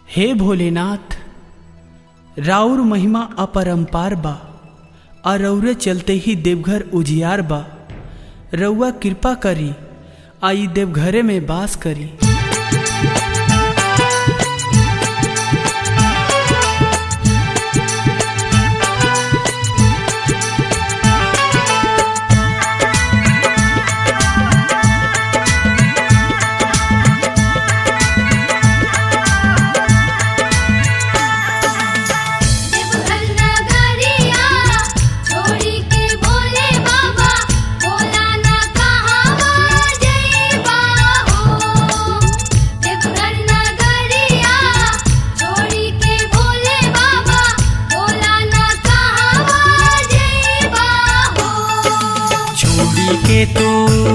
हे भोलेनाथ राउर महिमा अपरंपार बा आ रौरे चलते ही देवघर उजियार बा रउआ कृपा करी आई देवघरे में बास करी देवघर नगरिया छोड़ी के बोले बाबा बोला ना कहावा जइबा हो देवघर नगरिया छोड़ी के बोले बाबा बोला ना कहावा जइबा हो छोड़ी के तू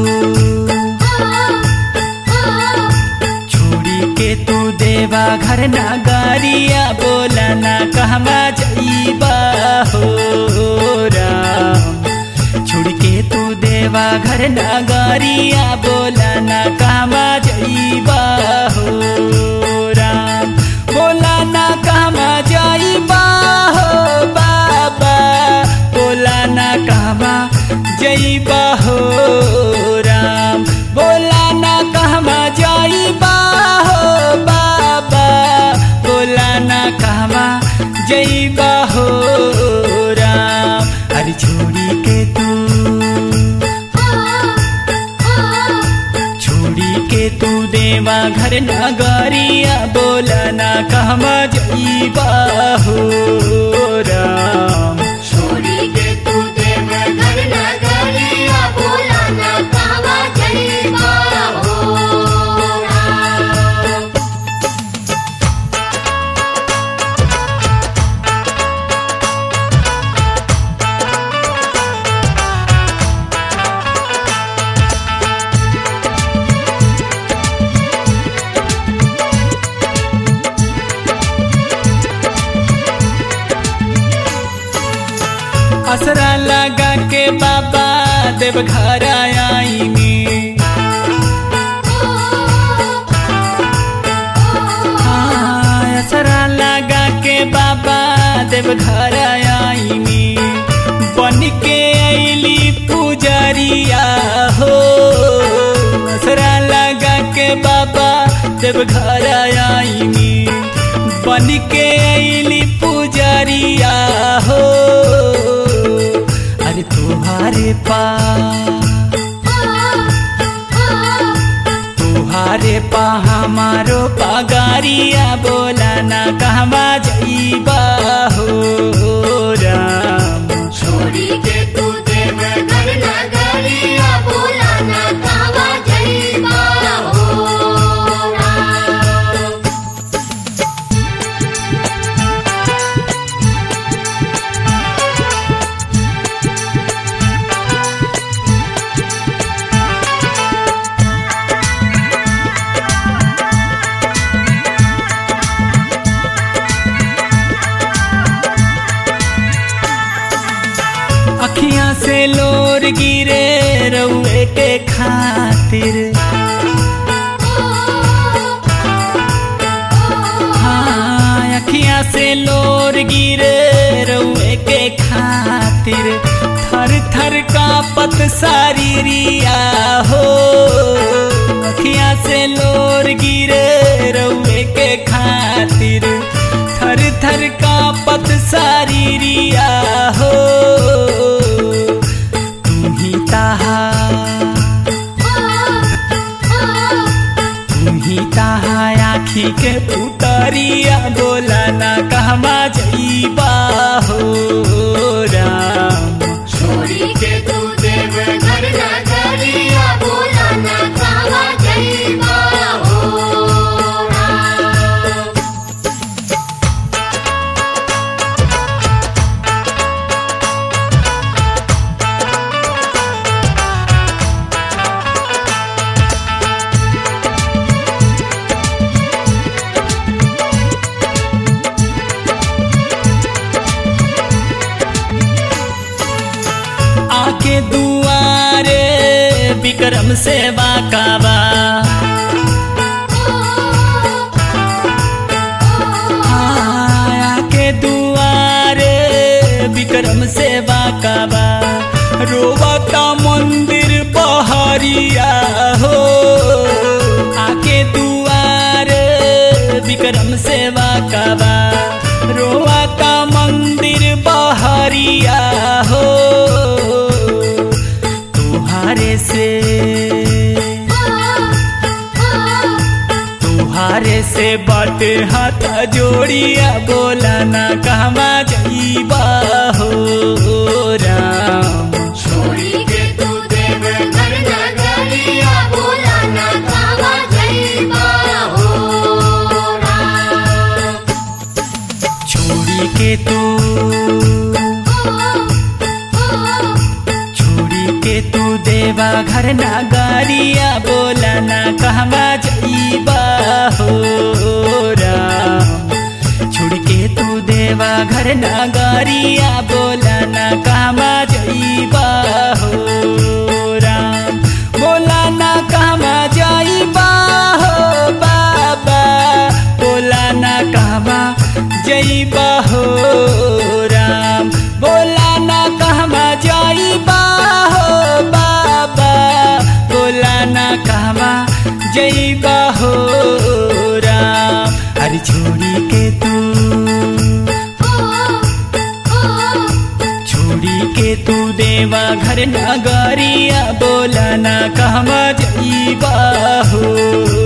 छोड़ी के तू देवा घर नगारिया बोला ना कहवा जईबा हो राम छोड़ के तू देवा घर नगारिया बोला ना कहवा जईबा हो राम बोला ना कहवा जईबा हो बाबा बोला ना कहवा जईबा हो राम बोला ना कहवा जईबा हो बाबा बोला ना कहवा जईबा हो राम अरे छोड़ी के तू छोड़ी के तू देवा घर नगरिया बोला ना कहवा जईबा हो राम छोड़ी के तू देवघर नगरिया बोला ना कहावा जइबा हो राम असरा लगा के बाबा देवघर आईनी हाँ, असरा लगा के बाबा देवघर आईनी बन के अली पुजरिया हो असरा लगा के बाबा देवघर आईनी बन के अली पुजरिया हो अरे तुम्हारे पास तुहारे पा हमारो पगारिया बोला ना कहवा जईबा हो राम छोड़ी के तू देवघर नगरिया बोला ना कहावा जइबा हो राम अखियां से लोर गिरे रउए के खातिर हाँ अखियां से लोर गिरे रउए के खातिर थर थर का पत सारीरिया हो अखियां से लोर गिरे रउए के खातिर थर थर का पत सारीरिया हो तुम ही ताहा तुम्ही ताहा आखी के पुतरिया बोला ना कहवा जईबा हो राम छोड़ी के तू देवघर नगरिया बोला ना कहावा जइबा हो राम आके दुआरे विक्रम से बाकाबा विक्रम सेवा का बा रोवा का मंदिर बहरिया हो आके दुआर विक्रम सेवा का बा रोवा का मंदिर बहरिया हो तुहारे से तुहारे से बात हाथ जोड़िया बोला ना कहवा जईबा हो राम छोड़ी के तू देव घर नगरिया बोला ना कावा जईबा हो राम छोड़ी के तू छोड़ी के तू देवा घर नगरिया बोला ना कहवा जईबा हो राम छोड़ के तू देवा घर नगरिया बोला ना कहवा जईबा हो राम बोला ना कहवा जईबा हो बाबा बोला ना कहवा जईबा हो राम बोला ना कहवा जईबा हो बाबा बोला ना कहवा जईबा हो राम अरे छोड़ी के तू छोड़ी के तू देवा घर नगरिया बोला ना कहवा जईबा हो